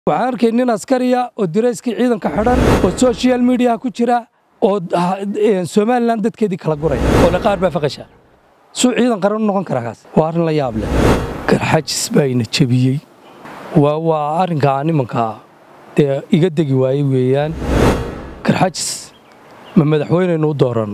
waxaan arkay nin askariya oo dirayskii ciidanka xidhan oo social mediaha ku jira oo somalilan dadkeedii kala guraya oo qaar baa faqasha suu ciidan qaran u noqon karaa kaas waa arrin la yaab leh garxajis baa ina jebiyey waa arrinkaa nimankaa dee iga degi waaye weeyaan garxajis ma madaxweyneynu u dooranna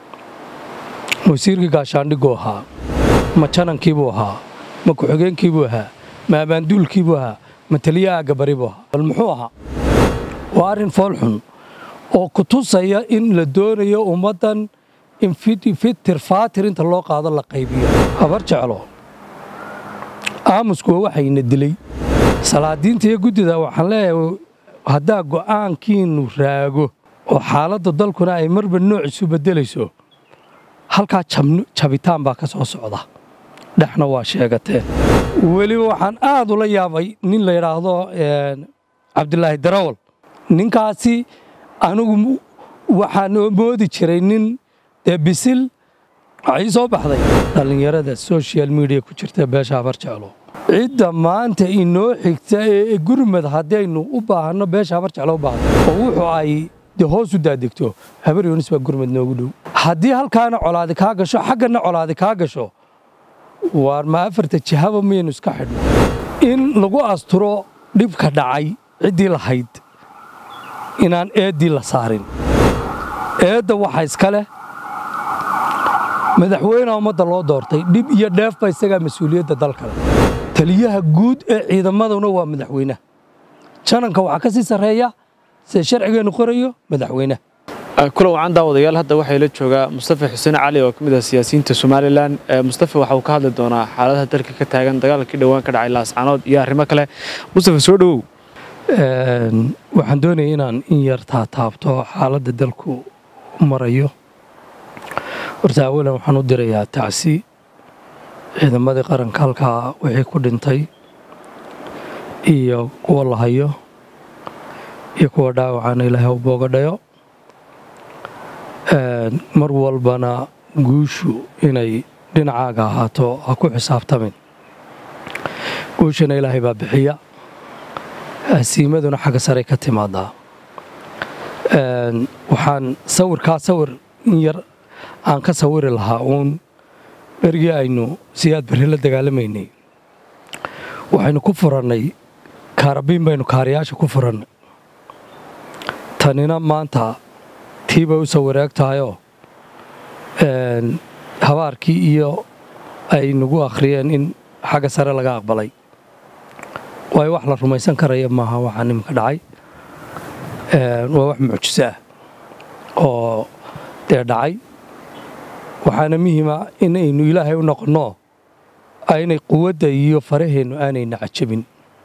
wasiirkii gaashaandhiguu ahaa ma janankiibuu ahaa ma ku-xigeenkiibuu ahaa ma abaanduulkiibuu ahaa ma taliya aagabari buu ahaa bal muxuu ahaa waa arrin foolxun oo ku tusaya in la doonayo ummaddan in fitir faatir inta loo qaado la qaybiyo habar jeclo aamusku waa waxayna dilay salaadiinta iyo guddida waxaan leeyahay haddaa go'aankiinnu raago oo xaaladda dalkuna ay marba nooc isu beddelayso halkaa jabitaan baa ka soo socda dhexna waa sheegateen weliba waxaan aad ula yaabay nin la yidhaahdo cabdilaahi darawal ninkaasi anigu waxaan moodi jiray nin dee bisil waxay soo baxday dhallinyarada social media ku jirta beesha habar jeclo cidda maanta inoo xigta ee gurmad haddaynu u baahanno beesha habar jeclo u baahdo oo wuxuu ay dee hoos u daadegto habar yoonis baa gurmad noogu dhow haddii halkaana colaadi kaa gasho xaggana colaadi kaa gasho waar ma afarta jihaba miyaynu iska xidhno in lagu asturo dhibka dhacay ciddii lahayd inaan eeddii la saarin eedda waxa iska leh madaxweyneha ummadda loo doortay dhib iyo dheefba isagaa mas-uuliyadda dalkale taliyaha guud ee ciidamaduna waa madaxweynaha jananka waxaa ka sii sarreeya sida sharcigeennu qorayo madaxweynaha kula wacan daawadayaal hadda waxay la joogaa mustafa xuseen cali oo ka mid ah siyaasiyiinta somalilan mustafa waxa uu ka hadli doonaa xaaladaha dalka ka taagan dagaalkii dhowaan ka dhacay laascaanood iyo arrimo kale mustafa soo dhowow waxaan doonaya inaan in yar taataabto xaaladda dalku marayo horta awalan waxaan u dirayaa tacsi ciidamadii qaranka halkaa wixii ku dhintay iyo kuwa la hayo iyo kuwa dhaawacana ilaahay u boogadhayo mar walbana guushu inay dhinacaaga ahaato ha ku xisaabtamin guushana ilaahay baa bixiya hasiimaduna xagga saray ka timaadaa waxaan sawirkaa sawir in yar aan ka sawiri lahaa uun berigii aynu siyaad berri la dagaalamaynay waxaynu ku furannay kaarabiin baynu kaariyaasha ku furannay tanina maanta tii bay u soo wareeg tahayoo habaarkii iyo ay nagu akhriyeen in xagga sare laga aqbalay waayo wax la rumaysan karaya maaha waxaa nimanka dhacay waa wax mucjiso ah oo dee dhacay waxaana muhiima inaynu ilaahay u noqonno aynay quwadda iyo faraheennu aanayna cajabin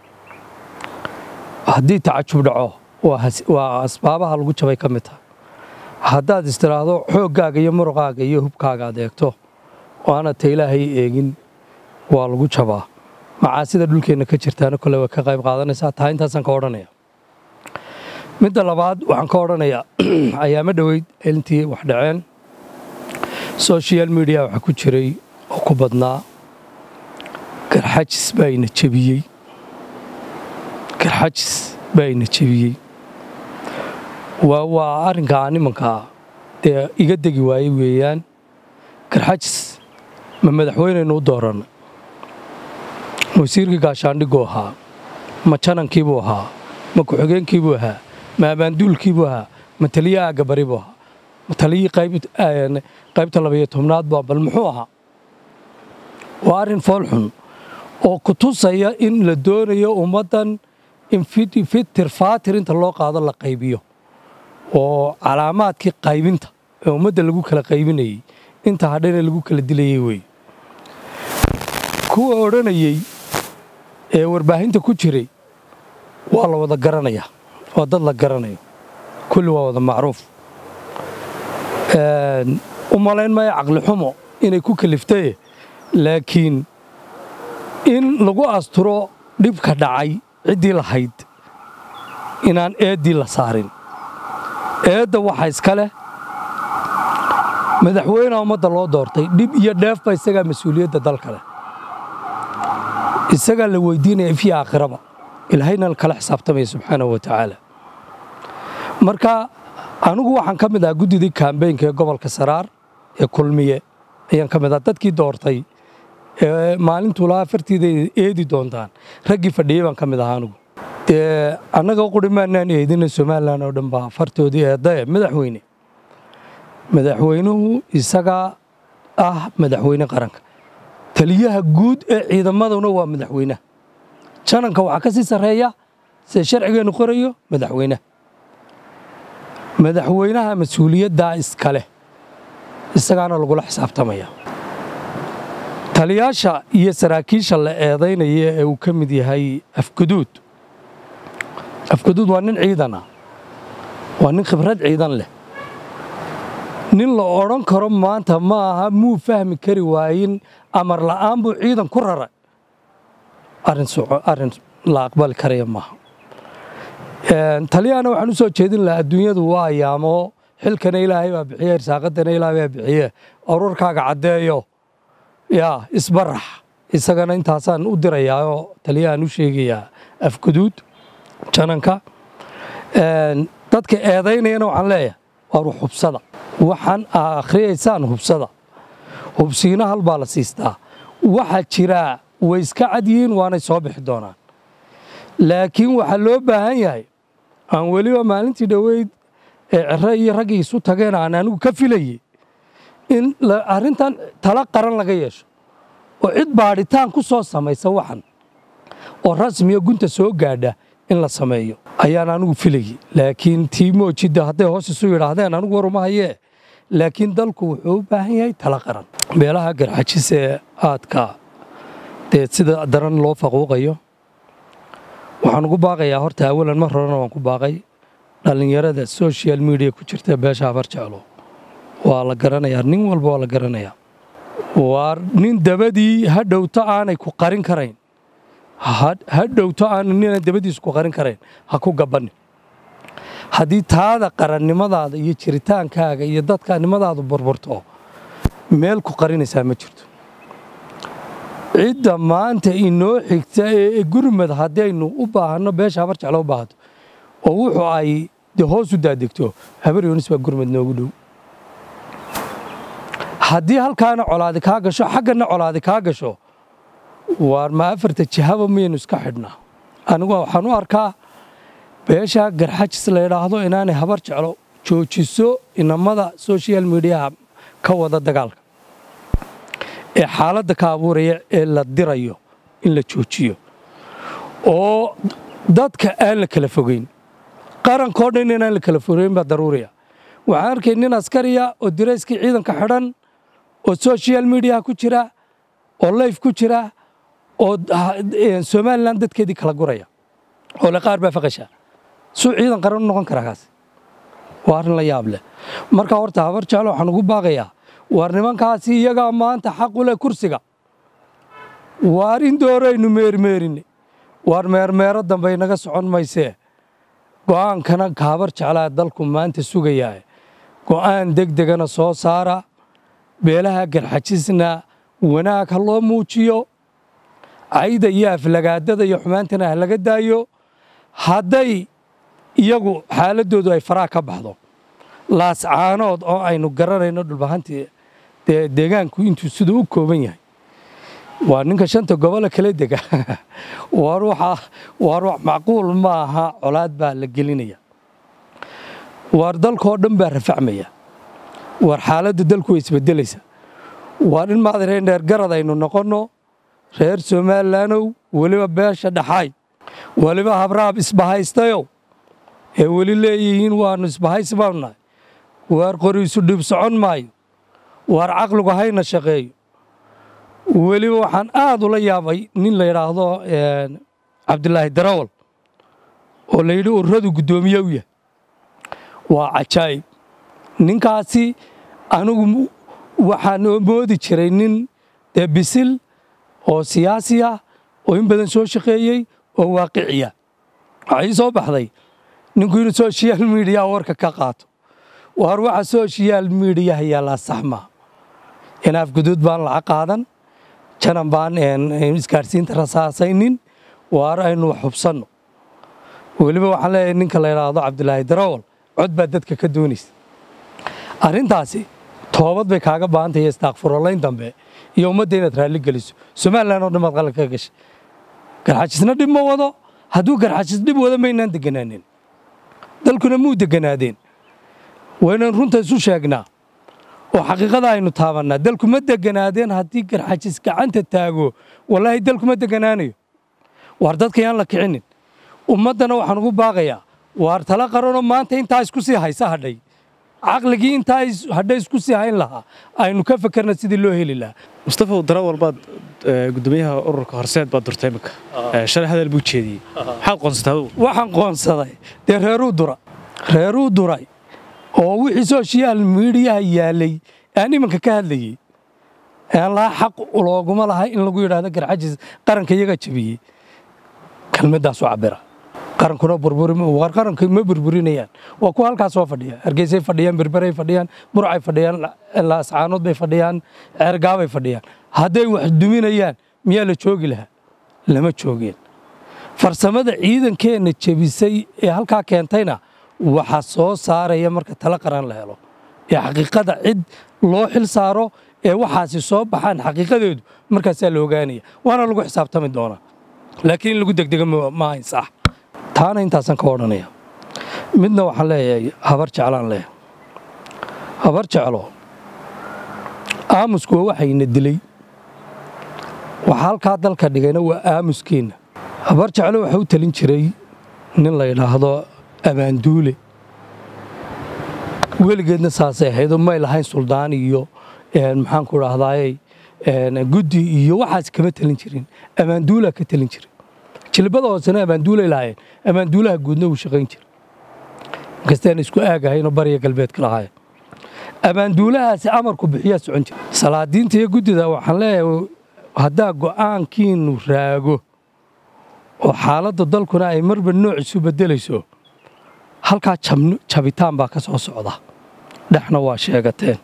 haddii tacajub dhaco waa asbaabaha lagu jabay ka mid taha haddaad istiraahdo xooggaaga iyo muruqaaga iyo hubkaaga ad eegto oo aanad ta ilaahay eegin waa lagu jabaa macaasida dhulkeenna ka jirtaana kole way ka qayb qaadanaysaa taa intaasaan ka odhanaya midda labaad waxaan ka odhanayaa ayaama dhoweyd intii wax dhaceen social media waxaa ku jiray oo ku badnaa garxajis baa ina jebiyey garxajis baa ina jebiyey waa arrinkaa nimankaa dee iga degi waaye weeyaan garxajis ma madaxweyneynu u dooranna wasiirkii gaashaandhiguu ahaa ma janankiibuu ahaa ma ku-xigeenkiibuu ahaa ma abaanduulkiibuu ahaa ma taliya aagabari buu ahaa ma taliyii qaybta labayo tobnaad bua bal muxuu ahaa waa arrin foolxun oo ku tusaya in la doonayo ummaddan in fitir faatir inta loo qaado la qaybiyo oo calaamaadkii qaybinta ee ummadda lagu kala qaybinayey inta hadhana lagu kala dilayey wey kuwa odhanayey ee warbaahinta ku jiray waa la wada garanayaa waa dad la garanayo kulli waa wada macruuf u malayn maayo caqli xumo inay ku kaliftaye laakiin in lagu asturo dhibka dhacay ciddii lahayd inaan eeddii la saarin eedda waxa iska leh madaxweyneha ummadda loo doortay dhib iyo dheefba isagaa mas-uuliyadda dalka leh isagaa la weydiinaya ifyo aakhiraba ilaahayna kala xisaabtamaya subxaanahu wa tacaala marka anigu waxaan ka mid ahaa guddidii kaambeynka ee gobolka saraar ee kulmiye ayaan ka mid ahaa dadkii doortay ee maalintuu lahaa fartiida eedi doontaan raggii fadhiyey baan ka mid ahaa anigu dee annaga quri maanaan eedina somalilan oo dhan baa fartoodii eeddae madaxweyne madaxweynuhu isagaa ah madaxweyne qaranka taliyaha guud ee ciidamaduna waa madaxweynaha jananka waxaa ka sii sarreeya sida sharcigeennu qorayo madaxweynaha madaxweynaha mas-uuliyaddaa iskale isagaana lagula xisaabtamaya taliyaasha iyo saraakiisha la eedaynaya ee uu ka mid yahay afguduud afguduud waa nin ciidan ah waa nin khibrad ciidan leh nin la odhan karo maanta ma aha muu fahmi kari waayin amar la'aan buu ciidan ku raray arrin la aqbali karaya maaha taliyahana waxaan u soo jeedin lahaa adduunyadu waa ayaamo xilkana ilaahay baa bixiye irsaaqadana ilaahay baa bixiye ururkaaga caddeeyo yaa isbarax isagana intaasaan u dirayaao taliyahaan u sheegayaa afguduud jananka dadka eedaynayana waxaan leeyahay waar hubsada waxaan akhriyaysaan hubsada hubsiina hal baa la siistaa waxaa jiraa way iska cad yihiin waanay soo bixi doonaan laakiin waxaa loo baahan yahay aan weliba maalintii dhoweyd ee cere iyo raggii isu tageen aan anigu ka filayey in arrintan tala qaran laga yeesho oo cid baadhitaan ku soo samaysa waxan oo rasmiya gunta soo gaadha in la sameeyo ayaan anigu filayey laakiin tiimoojidda hadday hoos isu yidhaahdeen anigu waruma hayee laakiin dalku wuxuu u baahan yahay tala qaran beelaha garxajis ee aadka dee sida daran loo faquuqayo waxaan ugu baaqayaa horta awalan mar horena waan ku baaqay dhallinyarada social media ku jirta beesha habar jeclo waa la garanayaa nin walba waa la garanayaa waa nin dabadii ha dhowto aanay ku qarin karayn ha dhowto aana nina dabadiisu ku qarin karayn ha ku gabanni haddii taada qarannimadaada iyo jiritaankaaga iyo dadkanimadaadu burburto meel ku qarinaysaa ma jirto cidda maanta inoo xigta ee gurmad haddaynu u baahanno beesha habar jeclo u baahato oo wuxuu ay de hoos u daadegto habar yoonis baa gurmad noogu dhow haddii halkaana colaadi kaa gasho xaggana colaadi kaa gasho waar ma afarta jihaba miyaynu iska xidhnaa anigu waxaan u arkaa beesha garxajis la yidhaahdo inaanay habar jeclo joojiso inamada social mediaha ka wada dagaalka ee xaaladda ka abuuraya ee la dirayo in la joojiyo oo dadka aan la kala fogeyn qarankoo dhan inaan la kala fogeyn baa daruuriya waxaan arkay nin askariya oo dirayskii ciidanka xidhan oo social mediaha ku jira oo layf ku jira oo somalilan dadkeedii kala guraya oo le qaar baa faqasha suu ciidan qaran u noqon karaa kaas waa arrin la yaab leh marka horta habar jeclo waxaan ugu baaqayaa waar nimankaasi iyagaa maanta xaq u leh kursiga waar in dooraynu meermeerinne waar meermeero dambe inaga socon maysee go'aankana ka habar jeclaa dalku maanta sugayaa go'aan deg degana soo saara beelaha garxajisna wanaag ha loo muujiyo cayda iyo aflagaadada iyo xumaantana ha laga daayo hadday iyagu xaaladdoodu ay faraha ka baxdo laascaanood oo aynu garanayno dhulbahantii dee deegaanku intuu siduu u kooban yahay waa ninka shanta gobole kala dega waar wax macquul ma aha colaad baa la gelinaya waar dalkoo dhan baa rafacmaya waar xaaladda dalku way isbedelaysa waar in maadareen dheergarad aynu noqonno reer somalilaanow weliba beesha dhaxaay weliba habraab isbahaystayow ee weli leeyihiin waannu isbahaysi baanu nahay waar qoriisu dhib socon maayo waar caqligu hayna shaqeeyo weliba waxaan aad ula yaabay nin la yidhaahdo cabdilaahi darawal oo la yidhi ururadu guddoomiye u yahay waa cajaa'ib ninkaasi anigu waxaan moodi jiray nin dee bisil oo siyaasi ah oo in badan soo shaqeeyey oo waaqiciya waxaa ii soo baxday ninku inuu social mediya warka ka qaato waar waxa social mediyaha yaallaa saxmaa inaaf guduud baan lacag qaadan janan baan isgaadhsiinta rasaasaynin waar aynu wax hubsanno weliba waxaan leeyahay ninka la yidhaahdo cabdilaahi darawal cod baa dadka ka doonaysa arrintaasi toobad bay kaaga baahantahay istaakfurolayn dambe iyo ummadda inaad raalli geliso somalilan oo dhan baad qalad ka gashay garxajisna dhib ma wado hadduu garxajis dhib wado maynaan deganaanin dalkuna muu deganaadeen waynan runta isu sheegnaa oo xaqiiqada aynu taabannaa dalku ma deganaadeen haddii garxajis gacanta taago wallaahi dalku ma deganaanayo waar dadka yaan la kicinin ummaddana waxaan ugu baaqayaa waar tala qaranoo maanta intaa isku sii haysa hadhay caqligii intaa hadhay isku sii hayn lahaa aynu ka fakerna sidii loo heli lahaa mustafa darawal baad gudoomiyaha ururka horseed baad durtay iminka shalay hadal buu jeediyey maxaad qoonsatay adugu waxaan qoonsaday dee reeruu dura reeruu duray oo wixii social miidiyaha yaalay aan iminka ka hadlayey aan lahaa xaq looguma laha in lagu yidhaahdo garxajis qaranka iyaga jabiyey kelmadaasu cabira qarankuna burburimwar qaranka ma burburinayaan waa kuwa halkaas soo fadhiya hargeysay fadhiyaan berberay fadhiyaan burcay fadhiyaan laascaanood bay fadhiyaan ceergaabay fadhiyaan hadday wax duminayaan miyaa la joogi lahaa lama joogeen farsamada ciidankeenna jebisay ee halkaa keentayna waxa soo saaraya marka tala qaran la helo ee xaqiiqada cid loo xil saaro ee waxaasi soo baxaan xaqiiqadeedu markaasaa la ogaanaya waana lagu xisaabtami doonaa laakiin in lagu degdega ma hayn sax taana intaasaan ka odhanaya midna waxaan leeyahay habar jeclaan leeyahay habar jeclo aamusku waa waxayna dilay waxa halkaa dalka dhigayna waa aamuskeenna habar jeclo waxa u talin jiray nin la yidhaahdo abaanduule weligeedna saasay ahaydoo may lahayn suldaan iyo maxaanku idhaahdaaye guddi iyo waxaas kama talin jirin abaanduulaa ka talin jiray jilbada hoosena abaanduulay lahaayeen abaanduulaha guudna wuu shaqayn jiray inkastaan isku aagahaynoo bariya galbeedka lahaayeen abaanduulahaasi amarku bixiyaa socon jira salaadiinta iyo guddida waxaan leeyahay haddaa go'aankiinnu raago oo xaaladda dalkuna ay marba nooc isu beddelayso halkaa jabitaan baa ka soo socda dhexna waa sheegateen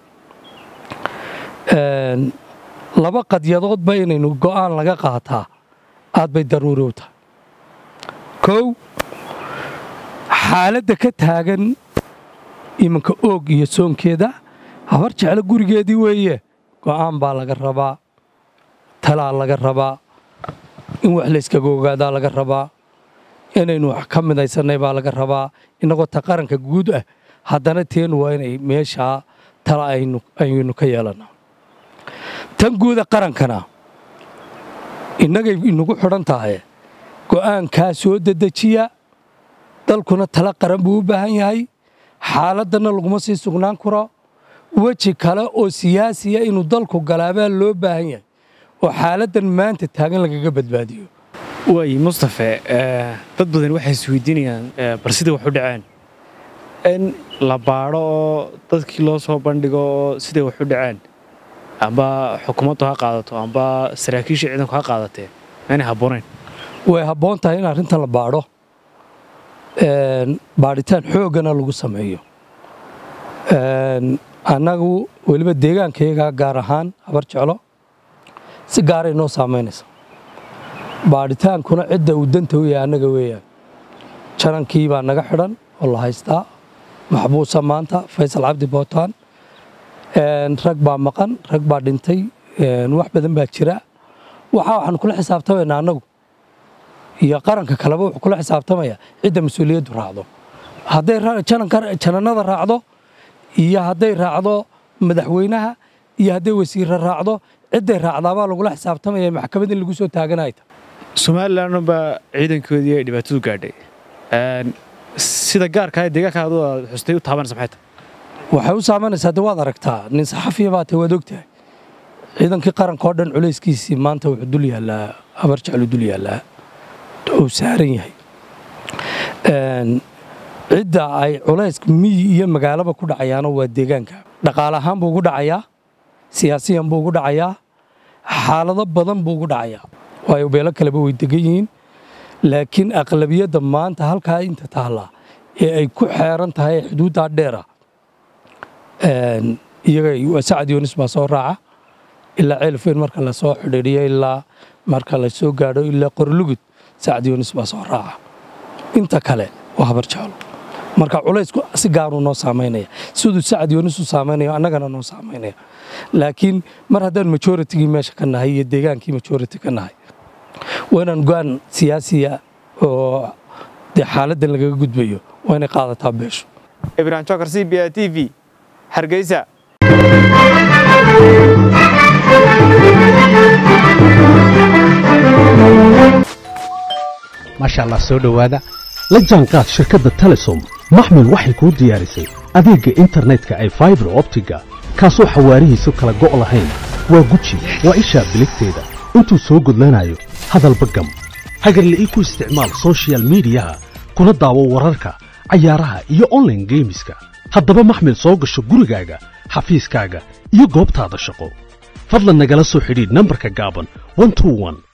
laba qadyadoodba inaynu go'aan laga qaataa aad bay daruuri u tahay kow xaaladda ka taagan iminka oog iyo soonkeeda habar jeclo gurigeedii weeye go'aan baa laga rabaa talaa laga rabaa in wax layskaga ogaadaa laga rabaa inaynu wax ka midaysannay baa laga rabaa innagoo ta qaranka guud ah haddana teenu waa inay meeshaa tala aynu ka yeelanno tan guuda qarankana innagay inagu xidhan tahay go'aankaa soo dedejiya dalkuna tala qaran buu u baahan yahay xaaladdanna laguma sii sugnaan karo weji kale oo siyaasiya inuu dalku galaabaa loo baahan yahay oo xaaladdan maanta taagan lagaga badbaadiyo waay mustafe dad badan waxay isweydiinayaan bal sidai wax u dhaceen in la baadho oo dadkii loo soo bandhigo oo siday wax u dhaceen amba xukuumaddu ha qaadato amba saraakiisha ciidanku ha qaadatee maynay habboonayn way habboon tahay in arrintan la baadho baadhitaan xooggana lagu sameeyo annagu weliba deegaankayagaa gaar ahaan habar jeclo si gaaray noo saamaynaysa baadhitaankuna cidda uu danta u yahay annaga weeyaan janankii baa naga xidhan oo la haystaa maxbuusa maanta faysal cabdi bootaan rag baa maqan rag baa dhintay wax badan baa jira waxaa waxaanu kula xisaabtamaynaa annagu iyo qaranka kaleba wuxuu kula xisaabtamaya cidda mas-uuliyaddu raacdo hadday janannada raacdo iyo hadday raacdo madaxweynaha iyo hadday wasiirra raacdo cidday raacdaabaa lagula xisaabtamaya maxkamad in lagu soo taaganayta somalilan baa ciidankoodii ay dhibaatadu gaadhay sida gaarkaa deegaanka adu aad xustay u taabanaysa maxay tahay waxay u saameynaysaa de waad aragtaa nin saxafiya baa tahay waad ogtahay ciidankii qaranka oo dhan culayskiisii maanta wuxuu dul yaallaa habar jeclu dul yaallaa uu saaran yahay cidda ay culayska miyi iyo magaalaba ku dhacayaano waa deegaanka dhaqaale ahaan buu ugu dhacayaa siyaasiyan buu ugu dhacayaa xaalado badan buu ugu dhacayaa waayo beelo kaleba way degan yihiin laakiin aqlabiyadda maanta halkaa inta taallaa ee ay ku xeeran tahay xuduuddaa dheera iyaga sacad yoonis baa soo raaca ilaa ceelfeyn marka lasoo xidhiidhiyo ilaa marka la soo gaadho ilaa qorlugud sacad yoonis baa soo raaca inta kale waa habar jeclo marka culaysku si gaaruu noo saamaynaya siduu sacad yoonis u saamaynayo annagana noo saamaynaya laakiin mar haddaan majoritygii meesha ka nahay iyo deegaankii majority ka nahay waa inaan go-aan siyaasiya oo dee xaaladdan lagaga gudbayo waa inay qaadataa beeshu ibrahim jokar c b a t v hargeysa maasha allah soo dhowaada la jaanqaad shirkadda telesom maxmil waxay kuu diyaarisay adeegga internetka ay faibar optiga kaasoo xawaarihiisu kala go' lahayn waa guji waa ishaa biligteeda intuu soo gudlanayo hadalba gam hagarla'ii ku isticmaal soshiyal miidiyaha kuna daawo wararka cayaaraha iyo onlaine geemiska haddaba maxmil soo gasho gurigaaga xafiiskaaga iyo goobtaada shaqo fadlan nagala soo xidhiidh nambarka gaaban